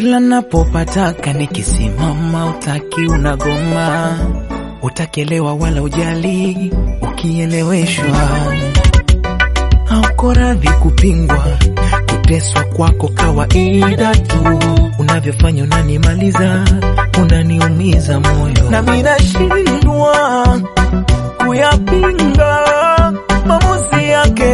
Kila napopataka nikisimama, utaki unagoma, utakelewa wala ujali, ukieleweshwa hauko radhi kupingwa, kuteswa kwako kawaida tu, unavyofanya unanimaliza, unaniumiza moyo, nami nashindwa kuyapinga maamuzi yake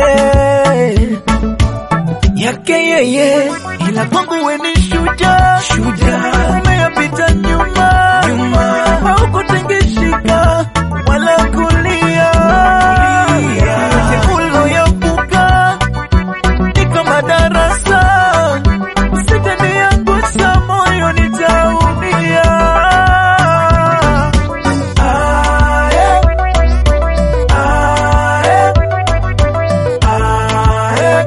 yake yeye, ila kwangu we ni shujaa, shujaa. Umeyapita nyuma nyuma, haukutengeshika wala kulia, yote uloyavuka ni kama darasa, usitaniangusha moyo, nitaumia. Ah, eh. Ah, eh. Ah, eh.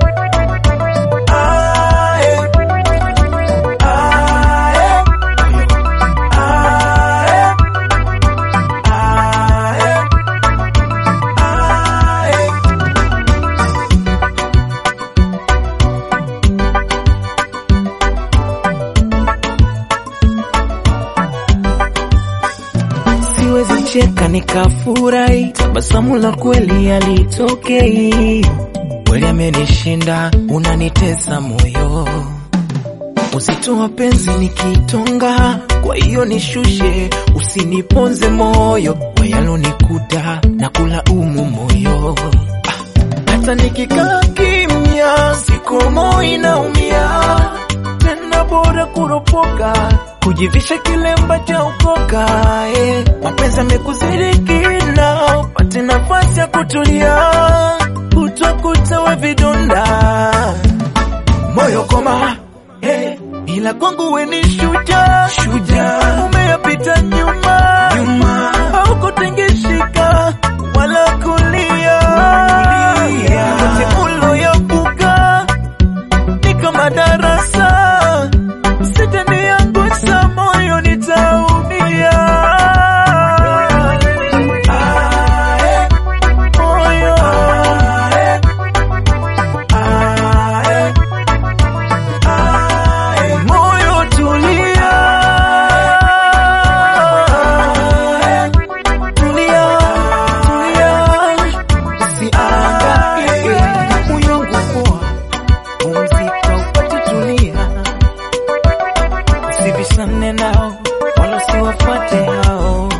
Siwezi cheka nikafurahi, tabasamu la kweli alitokei. Kweli amenishinda, unanitesa moyo, uzito wa penzi nikitonga, kwa hiyo nishushe, usiniponze moyo, wayalonikuta na kulaumu moyo. Ah, Hata nikikaa kimya, sikomo inaumia, tena bora kuropoka, kujivisha kilemba cha ukoka. Eh, mapenzi amekuzirikina, upate nafasi ya kutulia, kutwa kutawe vidonda moyo koma eh, ila kwangu we ni shujaa shujaa, umeyapita nyuma nyuma, haukutengeshika wala kulia, yote uloyavuka ni kama darasa, usitaniangusha moyo, nitaumia. Ah, eh, moyo, eh, ah, eh. Ae, moyo tulia, tulia, tulia, usiangaike, moyo wangu poa, pumzika upate tulia, usibishane nao wala usiwafuate hao.